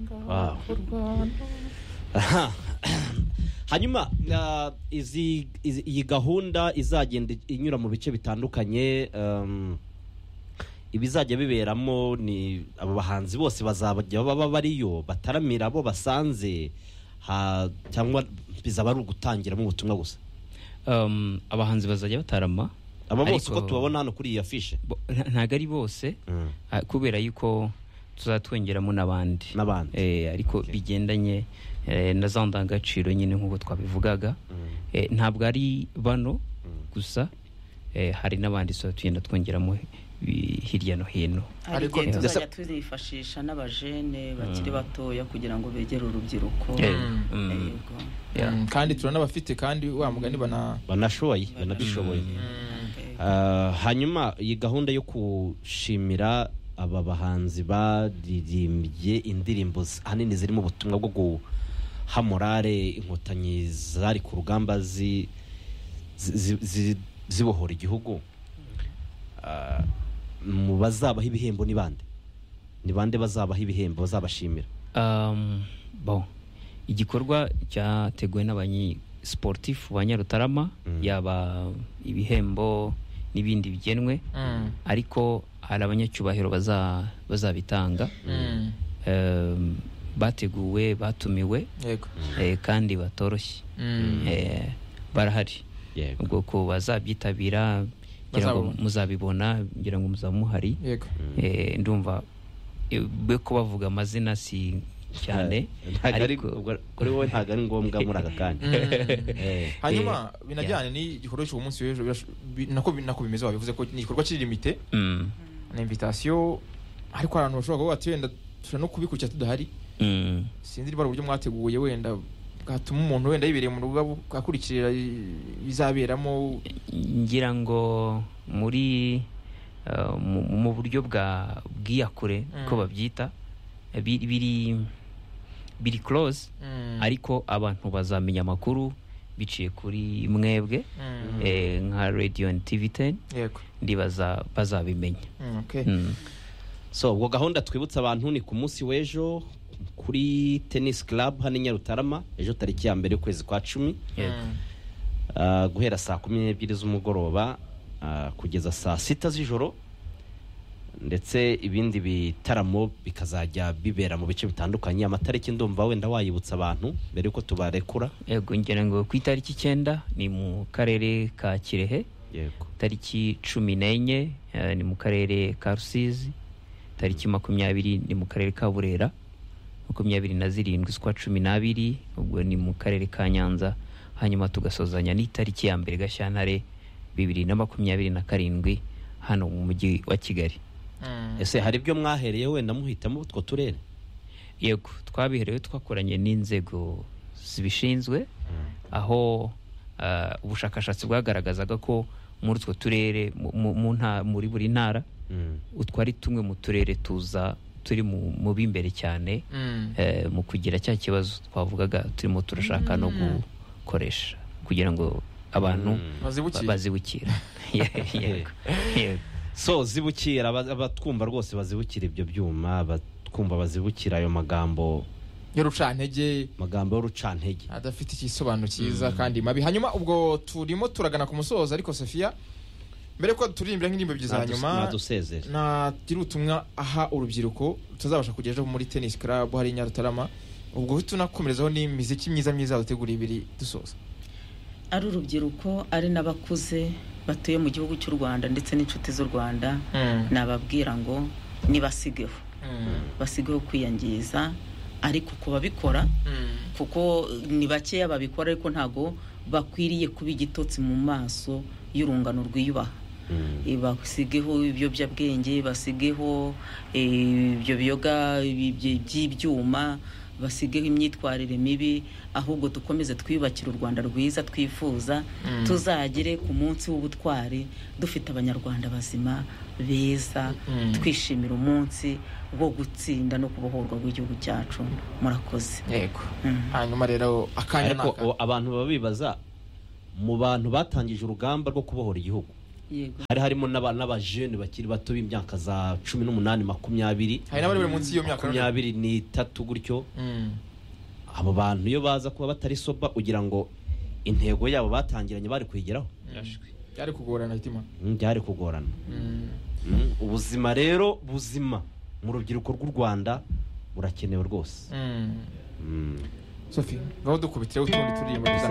Wow. Aha. hanyuma ah, izi izi- iyi gahunda izagenda inyura mu bice bitandukanye em, ibizajya biberamo ni aba bahanzi bose bazajya baba bariyo bataramira abo basanze ha- cyangwa bizaba ari ugutangiramo ubutumwa gusa Um, abahanzi bazajya batarama aba bose ariko uko tubabona hano kuri iyi afishe bo- nta- ntabwo ari bose ah, kubera yuko tuzatwongeramo n'abandi N'abandi. Eh, ariko Okay. bigendanye eh, na za ndangagaciro nyine nk'uko twabivugaga Eh, ntabwo ari bano gusa eh, hari n'abandi tuzaba tugenda twongeramo bi- hirya no hino hari Ariko- igihe tuzajya Ndetse- tuzifashisha n'abajene bakiri batoya kugira ngo begere urubyiruko Eh, mm, Yego. yeah. Mm, kandi turanabafite kandi wa mugani bana banashoboye banabishoboye Eh, Ah, hanyuma iyi gahunda yo gushimira aba bahanzi baririmbye indirimbo z- ahanini zirimo ubutumwa bwo guha morale inkotanyi zari ku rugamba zi- zi- zi- zibohora igihugu Ah, mu bazabaho ibihembo ni bande ni bande bazabaho ibihembo bazabashimira Um, bon. igikorwa cyateguwe n'abanyi sportifu ba nyarutarama Mm. yaba ibihembo n'ibindi bigenwe Mm. ariko hari abanyacyubahiro baza- bazabitanga Mm. Um, bateguwe batumiwe yego eh, kandi batoroshye Mm. Eh, barahari yego ubwoko bazabyitabira ngira ngo Bazabona. muzabibona ngira ngo muzaba muhari yego Eh, ndumva eh, be ko bavuga amazina si cyane ntabwo ari ariko- ubwo- kuri wowe ntabwo ari ngombwa muri aka kanya Mm. Eh. hanyuma binajyane n'igikorwa cy'uwo munsi w'ejo birash- bi- nako bi- nako bimeze wabivuze ko ni igikorwa cy'irimite Mm, ni invitation ariko abantu bashobora kuba bati wenda dushobora no kubikurikira tudahari mm. sinzi niba ari uburyo mwateguye wenda bwatuma umuntu wenda yibereye mu rugo abu- akurikira bizaberamo ngira ngo muri uh, mu- mu buryo bwa bwiyakure Mm. ko babyita eh, bi- biri biri close ariko abantu bazamenya amakuru biciye kuri mwebwe Mm. eh, nka radio and tv 10 yego ndibaza bazabimenya Mm, okay. Mm. so ubwo gahunda twibutsa abantu ni ku munsi w'ejo kuri tennis club hano i nyarutarama ejo tariki ya mbere ukwezi kwa cumi Yego. Mm. ah, guhera saa kumi n'ebyiri z'umugoroba ah, kugeza saa sita z'ijoro ndetse ibindi bitaramo bikazajya bibera mu bice bitandukanye amatariki ndumva wenda wayibutsa abantu mbere y'uko tubarekura yego ngira ngo ku itariki icyenda ni mu karere ka kirehe yego tariki cumi n'enye eh, ni mu karere ka rusizi tariki makumyabiri ni mu karere ka burera makumyabiri na zirindwi z'ukwa cumi n'abiri ubwo ni mu karere ka nyanza hanyuma tugasozanya n'itariki ya mbere gashyantare bibiri na makumyabiri na karindwi hano mu mujyi wa kigali Mm. ese hari ibyo mwahereye wenda muhitamo utwo turere yego twabiherewe twakoranye n'inzego zibishinzwe aho ah, ubushakashatsi bwagaragazaga ko muri utwo turere mu- mu- mu nta- muri buri ntara Mm. utwo ari tumwe mu turere tuza turi mu mu b'imbere cyane Mm. eh, mu kugira cya kibazo twavugaga turimo turashaka no gukoresha kugira ngo abantu Mm. bazibukire ba- bazibukire yego yego so zibukira aba- abatwumva rwose bazibukira ibyo byuma abatwumva bazibukira ayo magambo y'urucantege magambo y'urucantege adafite igisobanuro cyiza kandi mabi hanyuma ubwo turimo turagana ku musozo ariko sofiya mbere ko turirimbira nk'indirimbo ebyiri za Nadus- nyuma nadusezere nagira ubutumwa aha urubyiruko tutazabasha kugera ejo muri tennis club hari i nyarutarama ubwo tunakomerezaho n'imiziki myiza myiza duteguriye ibiri dusoza ari urubyiruko ari n'abakuze batuye mu gihugu cy'u rwanda ndetse n'inshuti z'u rwanda nababwira ngo nibasigeho basigeho kwiyangiza ariko ku babikora kuko ni bakeya babikora ariko ntabwo bakwiriye kuba igitotsi mu maso y'urungano rwiyubaha Mm. Eh, basigeho ibiyobyabwenge basigeho eh, ibyo biyoga ibi- byi- by'ibyuma basigeho imyitwarire mibi ahubwo dukomeze twiyubakire u rwanda rwiza twifuza Mm. tuzagere ku munsi w'ubutwari dufite abanyarwanda bazima beza Mm. twishimira umunsi wo gutsinda no kubohorwa rw'igihugu cyacu murakoze yego Mm. hanyuma rero akanya ariko naka o- abantu baba bibaza mu bantu batangije urugamba rwo kubohora igihugu yego hari harimo n'aba- n'abajene bakiri bato b'imyaka za cumi n'umunani makumyabiri hari n'abari bari munsi y'iyo myaka none. makumyabiri n'itatu gutyo Mm. abo bantu iyo baza kuba batari soba ugira ngo intego yabo batangiranye bari kuyigeraho byari kugorana hitima Mm, byari kugorana Mm, ubuzima rero buzima mu rubyiruko rw'u rwanda burakenewe rwose Mm. sofi ngaho dukubitireho utundi turirimbo dusa